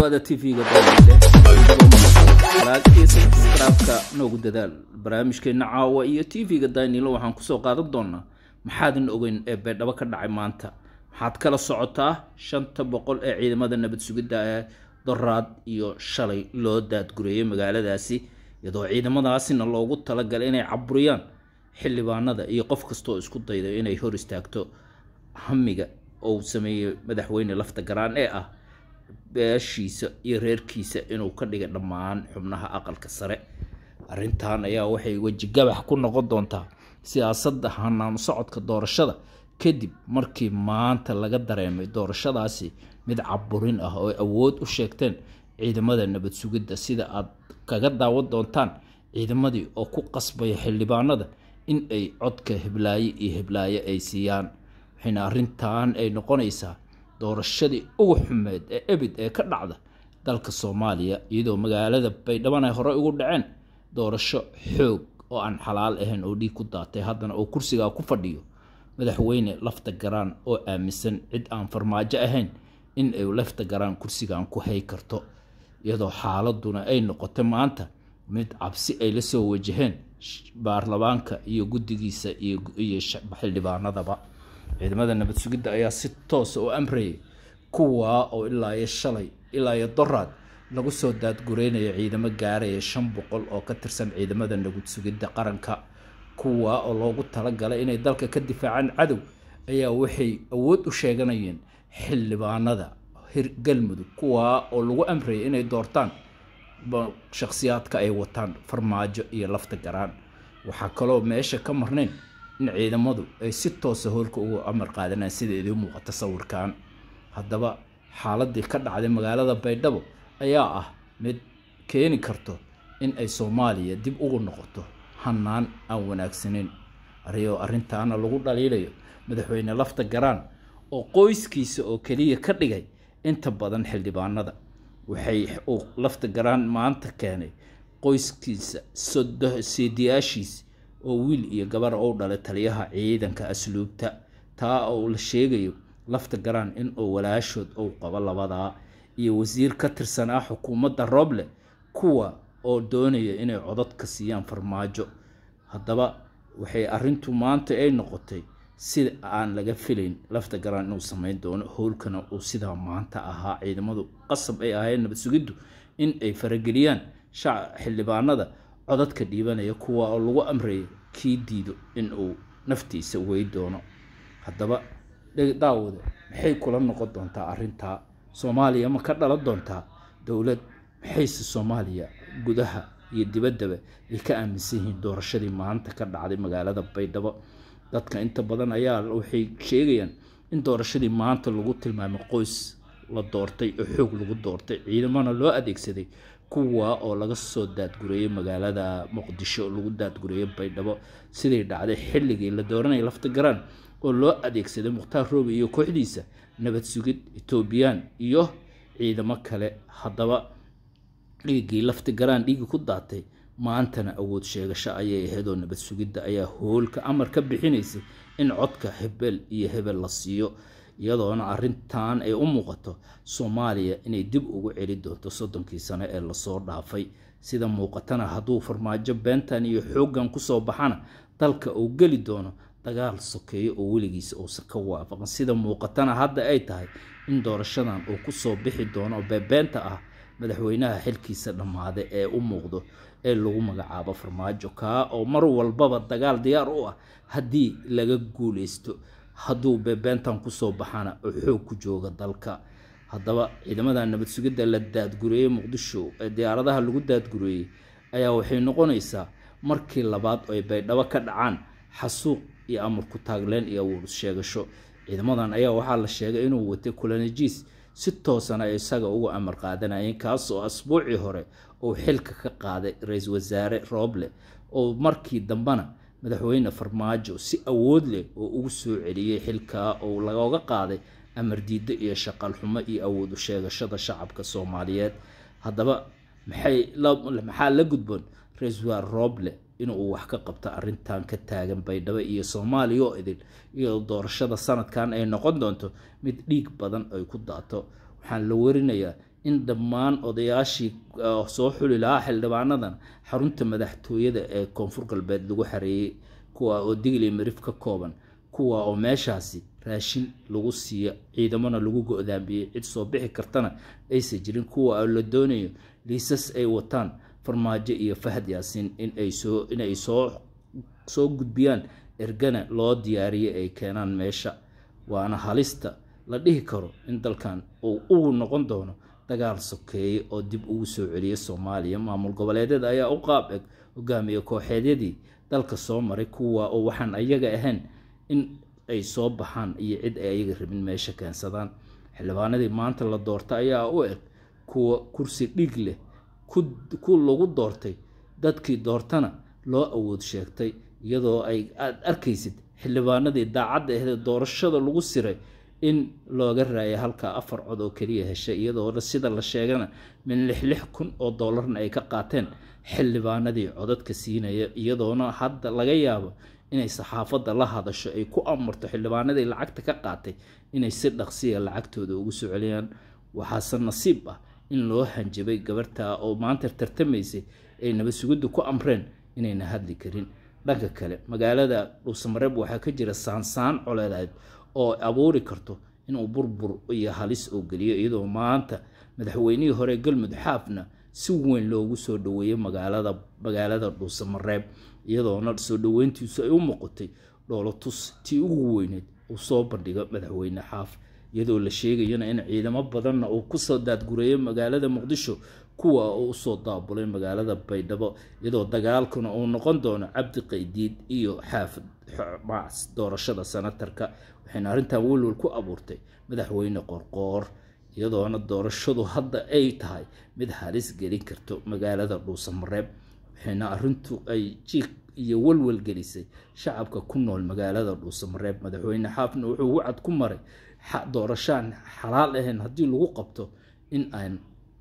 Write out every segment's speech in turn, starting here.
dhawaada tv-ga sabskraibka noogu dadaal barnaamijkeena caawa iyo tv-ga daynilo waxaan kusoo qaadan doonaa maxaadan ogeyn ee beedhabo ka dhacay maanta maxaad kala socotaa shanta boqol ee ciidamada nabad sugidda ee doraad iyo shalay loo daadgureeyay magaaladaasi iyadoo ciidamadaasina loogu talagalay inay caburiyaan xildhibaanada iyo qof kastaoo isku dayda inay hor istaagto hamiga ou sameeyey madaxweyne lafta garaan ee ah beeshiisa iyo reerkiisa inuu ka dhigay dhammaan xubnaha aqalka sare arrintan ayaa waxay wejigabax ku noqon doontaa siyaasadda hanaanu socodka doorashada kadib markii maanta laga dareemay doorashadaasi mid caburin ah oo awood u sheegteen ciidamada nabad sugidda sida aad kaga daawan doontaan ciidamadii oo ku qasbaya xildhibaanada in ay codka heblaaye iyo heblaaye ay siiyaan waxayna arrintan ay noqonaysaa doorashadii ugu xumeed ee ebid ee ka dhacda dalka soomaaliya iyadoo magaalada baydhaban ay horey ugu dhaceen doorasho xoog oo aan xalaal ahayn oo dhiig ku daatay haddana oo kursigaa ku fadhiyo madaxweyne lafta garaan oo aaminsan cid aan farmaajo ahayn in ay lafta garaan kursigan ku hay karto iyadoo xaaladuna ay noqotay maanta mid cabsi ay la soo wajaheen baarlamaanka iyo guddigiisa iyo xildhibaanadaba ciidamada nabad sugidda ayaa si toosa u amrayay kuwaa oo ilaa iyo shalay ilaa iyo doraad lagu soo daadgureynaya ciidamo gaaraya shan boqol oo ka tirsan ciidamada nabad sugidda qaranka kuwaa oo loogu talagalay inay dalka ka difaacaan cadow ayaa waxay awood u sheeganayeen xildhibaanada hir galmudug kuwaa oo lagu amrayay inay doortaan shakhsiyaadka ay wataan farmaajo iyo lafta garaan waxaa kaloo meesha ka marnayn in ciidamadu ay si toosa hoolka ugu amar qaadanaan sida idiin muuqata sawirkan haddaba xaaladii ka dhacday magaalada baydhabo ayaa ah mid keeni karto in ay soomaaliya dib ugu noqoto hanaan aan wanaagsaneyn arioo arrintaana lagu dhaliilayo madaxweyne lafta garaan oo qoyskiisa oo keliya ka dhigay inta badan xildhibaanada waxay uu lafta garaan maanta keenay qoyskiisa seediyaashiisa oo wiil iyo gabar ou dhalay taliyaha ciidanka asluubta taa oo la sheegayo lafta garaan in uu walaashood ou qabo labadaa iyo wasiir ka tirsan ah xukuumadda rooble kuwa oo doonaya inay codod ka siiyaan farmaajo haddaba waxay arrintu maanta ay noqotay sida aan laga filayn lafta garaan inuu sameyn doono howlkana uu sidaa maanta ahaa ciidamadu qasab ay ahayn nabad sugiddu in ay farageliyaan xildhibaanada codadka dhiibanaya kuwa oo lagu amrayay kii diido in uu naftiisa wey doono haddaba daawada maxay kula noqon doontaa arrintaa soomaaliya ma ka dhalan doontaa dowlad maxayse soomaaliya gudaha iyo dibaddaba ay ka aaminsan yihiin doorashadii maanta ka dhacday magaalada baydhabo dadka inta badan ayaa waxay sheegayaan in doorashadii maanta lagu tilmaamay qoys la doortay oo xoog lagu doortay ciidamana loo adeegsaday kuwa oo laga soo daadgureeyay magaalada muqdisho lagu daadgureeyay baydhabo siday dhacday xilligii la dooranaya lafta garaan oo loo adeegsaday mukhtaar roobi iyo kooxdiisa nabad sugid etoobiyaan iyo ciidamo kale haddaba dhiiggii lafta garaan dhiigii ku daatay maantana awood sheegasho ayay ahayd oo nabad sugidda ayaa hoolka amar ka bixinaysay in codka hebel iyo hebel la siiyo iyadoona arrintan ay u muuqato soomaaliya inay dib ugu celi doonto soddonkii sano ee lasoo dhaafay sida muuqatana hadduu farmaajo beentan iyo xooggan kusoo baxana dalka uu geli doono dagaal sokeeyo oo weligiisa uusan ka waafaqan sida muuqatana hadda ay tahay in doorashadan uu kusoo bixi doono beebeenta ah madaxweynaha xilkiisa dhammaaday ee u muuqdo ee lagu magacaabo farmaajo kaa oo mar walbaba dagaal diyaar u ah haddii laga guuleysto hadduu beebeentan kusoo baxana oo xoog ku jooga dalka haddaba ciidamada nabad sugidda la daadgureeyey muqdisho ee diyaaradaha lagu daadgureeyey ayaa waxay noqonaysaa markii labaad oo ay baydhabo ka dhacaan xasuuq iyo amar ku taagleen iyo awood sheegasho ciidamadan ayaa waxaa la sheegay inuu watay kulanajiis si toosana ay isaga uga amar qaadanayeen kaas oo asbuucii hore uu xilka ka qaaday ra-iisul wasaare rooble oo markii dambena madaxweyne farmaajo si awood leh oo ugu soo celiyey xilkaa oo lagooga qaaday amar diiddo iyo shaqal xumo iyo awood u sheegashada shacabka soomaaliyeed haddaba maxaa la gudboon ra-iisul wasaare rooble inuu wax ka qabto arrintan ka taagan baydhabo iyo soomaaliya oo idil iyadoo doorashada sanadkan ay noqon doonto mid dhiig badan ay ku daato waxaan la warinayaa in dhammaan odayaashii soo xuli lahaa xildhibaanadan xarunta madaxtooyada ee koonfur galbeed lagu xareeyey kuwa oo digli marif ka kooban kuwa oo meeshaasi raashin lagu siiyo ciidamona lagu go-daamiyey cid soo bixi kartana aysan jirin kuwa oo la doonayo liisas ay wataan farmaajo iyo fahad yaasiin inay soo inay soo soo gudbiyaan ergana loo diyaariyay ay keenaan meesha waana halista la dhihi karo in dalkan uu ugu noqon doono dagaal sokeeye oo dib ugu soo celiya soomaaliya maamul goboleedyada ayaa u qaab eg hogaamiye kooxeedyadii dalka soo maray kuwa oo waxaan ayaga ahayn in ay soo baxaan iyo cid ay ayaga rabin meesha keensadaan xildhibaanadii maanta la doorta ayaa u eg kuwa kursi dhig leh ku lagu doortay dadkii doortana loo awood sheegtay iyadoo ay aada arkaysid xildhibaanadii daacadda ahde doorashada lagu siray in looga raayay halkaa afar cod oo keliya heshay iyadoo sida la sheegana min lix lix kun oo doolarna ay ka qaateen xildhibaanadii codadka siinaya iyadoona hadda laga yaabo inay saxaafadda la hadasho ay ku amarto xildhibaanadii lacagta ka qaatay inay si dhaqsiya lacagtooda ugu soo celiyaan waxaase nasiib ah in loo hanjabay gabartaa oo maanta tartamaysay ay nabasugiddu ku amreen inayna hadli karin dhanka kale magaalada dhuusamareeb waxaa ka jira saansaan coleedeed oo abuuri karto inuu burbur iyo halis oo geliyo iyadoo maanta madaxweynihii hore galmud xaafna si weyn loogu soo dhaweeyey magaalada magaalada dhuusamareeb iyadoona soo dhaweyntiisu ay u muuqatay dhoolotus tii ugu weyneed uu soo bandhigo madaxweyne xaaf iyadoo la sheegayana in ciidamo badanna uu kusoo daadgureeyay magaalada muqdisho kuwa uu usoo daabulay magaalada baydhabo iyadoo dagaalkuna uu noqon doono cabdi qaydiid iyo xaafid macs doorashada sanatarka waxayna arrintan welwel ku abuurtay madaxweyne qorqoor iyadoona doorashadu hadda ay tahay mid halis gelin karto magaalada dhuusamareeb waxayna arrintu ay jiiq iyo welwel gelisay shacabka ku nool magaalada dhuusamareeb madaxweyne xaafna wuxuu wacad ku maray doorashaan xalaal ahayn haddii lagu qabto in aan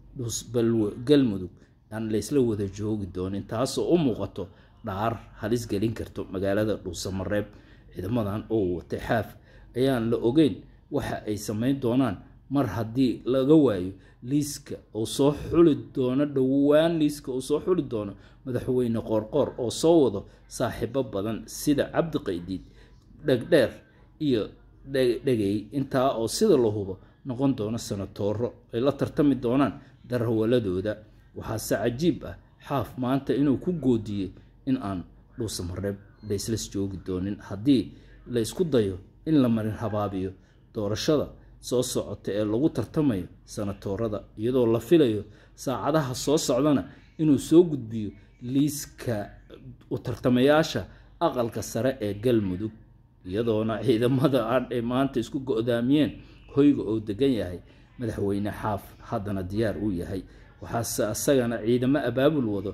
galmudug aan laysla wada joogi doonin taasoo u muuqato dhaar halis gelin karto magaalada dhuusamareeb ciidamadan oo watay xaaf ayaan la ogeyn waxa ay samayn doonaan mar haddii laga waayo liiska uu soo xuli doono dhowaan liiska uu soo xuli doono madaxweyne qoorqoor oo soo wado saaxiibo badan sida cabdi qaydiid dhegdheer iyo dhegey intaa oo sida la hubo noqon doono sanatooro ay la tartami doonaan darhawaladooda waxaase cajiib ah xaaf maanta inuu ku goodiyey in aan dhuusamareeb layslas joogi doonin haddii la isku dayo in la marin habaabiyo doorashada soo socota ee lagu tartamayo sanatoorada iyadoo la filayo saacadaha soo socdana inuu soo gudbiyo liiska u tartamayaasha aqalka sare ee galmudug iyadoona ciidamada ay maanta isku go-daamiyeen hoyga oo degan yahay madaxweyne xaaf haddana diyaar uu yahay waxaase asagana ciidamo abaabul wado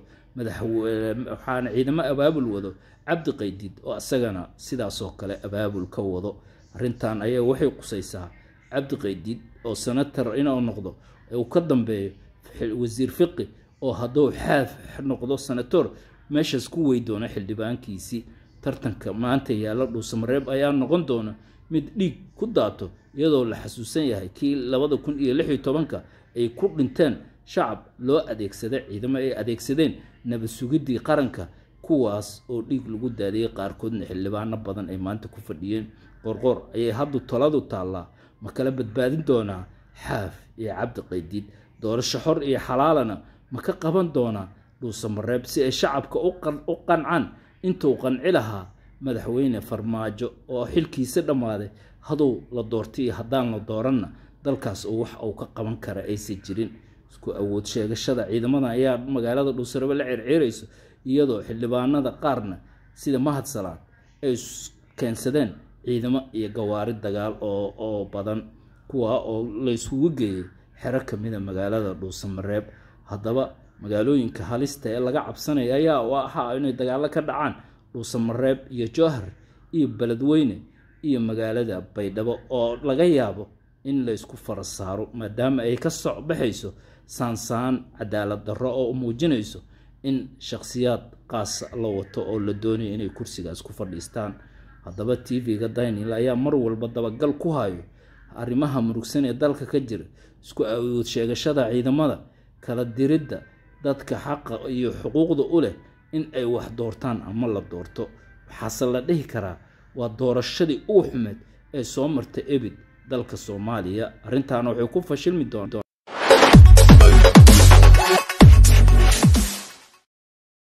waxaana ciidamo abaabul wado cabdi qaydiid oo isagana sidaasoo kale abaabul ka wado arrintan ayaa waxay qusaysaa cabdi qaydiid oo senator inuu noqdo uu ka dambeeyo wasiir fiqi oo hadduu xaaf noqdo senator meeshaas ku wey doona xildhibaankiisii tartanka maanta yaalla dhuusamareeb ayaa noqon doona mid dhiig ku daato iyadoo la xasuusan yahay kii labada kun iyo lix iyo tobanka ay ku dhinteen shacab loo adeegsada ciidamo ay adeegsadeen nabad sugidii qaranka kuwaas oo dhiig lagu daadiyey qaarkoodna xildhibaano badan ay maanta ku fadhiyeen qorqoor ayay haddu taladu taallaa ma kala badbaadin doonaa xaaf iyo cabdi qaydiid doorasho xor iyo xalaalana ma ka qaban doonaa dhuusamareeb si ay shacabka u qancaan intuu qanci lahaa madaxweyne farmaajo oo xilkiisa dhammaaday hadduu la doortay iyo haddaan la dooranna dalkaas oo wax uu ka qaban kara aysan jirin isku awood sheegashada ciidamada ayaa magaalada dhuusarabe la circiirayso iyadoo xildhibaanada qaarna sida mahad salaad ay keensadeen ciidamo iyo gawaari dagaal oo badan kuwaa oo layskugu geeyay xero kamida magaalada dhuusamareeb haddaba magaalooyinka halista ee laga cabsanaya ayaa ahaa inay dagaalo ka dhacaan dhuusamareeb iyo jowhar iyo beledweyne iyo magaalada baydhabo oo laga yaabo in laysku fara saaro maadaama ay ka soc baxayso saansaan cadaalad darro oo muujinayso in shakhsiyaad qaasa la wato oo la doonayo inay kursigaas ku fadhiistaan haddaba t v-ga daynil ayaa mar walba dabagal ku hayo arrimaha murugsan ee dalka ka jira isku awood sheegashada ciidamada kala diridda dadka xaqa iyo xuquuqda u leh in ay wax doortaan ama la doorto waxaase la dhihi karaa waa doorashadii ugu xumeed ee soo martay ebid dalka soomaaliya arrintaana waxay ku fashilmi doontaa